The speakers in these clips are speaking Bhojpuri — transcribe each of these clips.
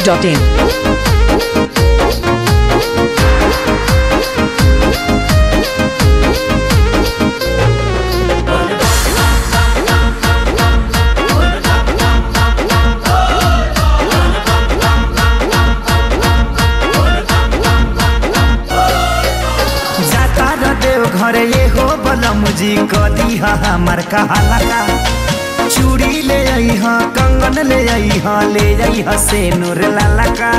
masti.in. जाता र देव घरे ये हो बलम जी कदी हमर कहाला का चूड़ी ले आई हा कंगन ले आई हा ले आई हा से नूर लाला का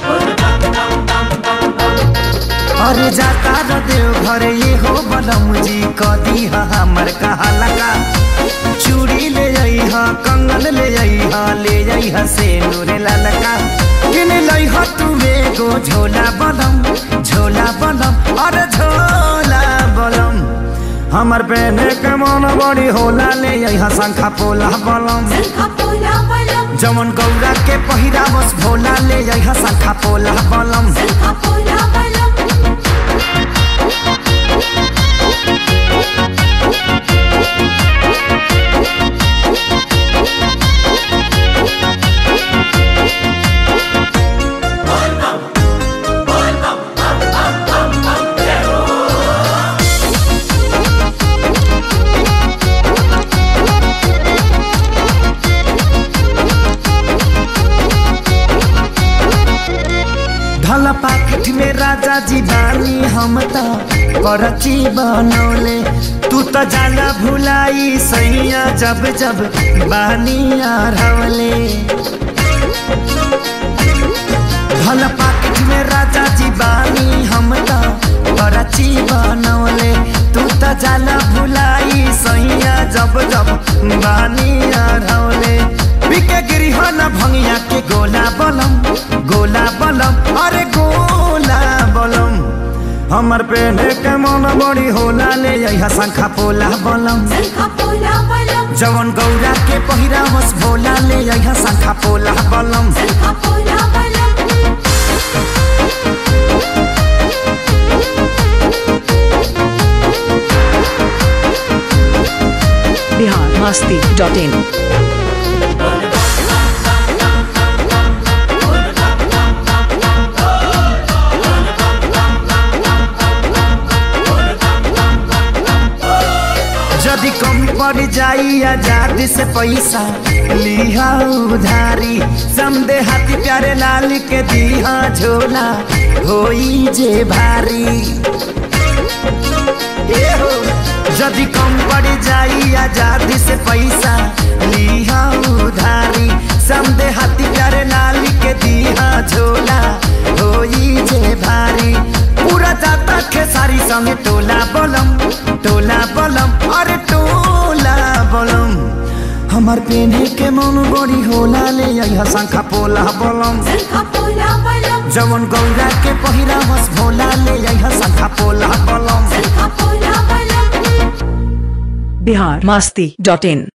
अरे जाता र देव घरे ये हो बलम जी कदी हमर कहाला का चूड़ी ले आई हा कंगन ले आई हा ले आई हा से नूर लाला का किन लाई हा तू एगो झोला बलम झोला बलम अरे झोला बलम हमर पहने के मन बड़ी होला ले यहाँ शंखा पोला बलम जमन गौरा के पहिरा बस भोला ले यहाँ शंखा पोला बलम धल पाकिट में राजा जी बानी हम त करची बनौले तू त जाला भुलाई सैया जब जब बानी आरवले धल पाकिट में राजा जी बानी हम त करची बनौले तू त जाला भुलाई सैया जब जब बानी आरवले बिके गिरी हो न भंगिया के गोला बलम गोला बलम अरे गोला बलम हमर पेने के मन बड़ी होला ले यहाँ शंखा पोला बलम जवन गौरा के पहिरा बस भोला ले यहाँ शंखा पोला बलम Bihar masti.in. जदि कम पड़ जाई आजादी से पैसा लिहा उधारी समदे हाथी प्यारे लाल के दिहा झोला होई जे भारी ए हो जदि कम पड़ जाई आजादी से पैसा लिहा उधारी समदे हाथी प्यारे लाल के दिहा झोला होई जे भारी पूरा जाता खेसारी संगे टोला बलम टोला बलम अरे टोला बलम हमार पेने के मन बड़ी होला ले यहाँ शंखा पोला बलम जवन गौरा के पहिरा बस भोला ले यहाँ शंखा पोला बलम Bihar masti.in.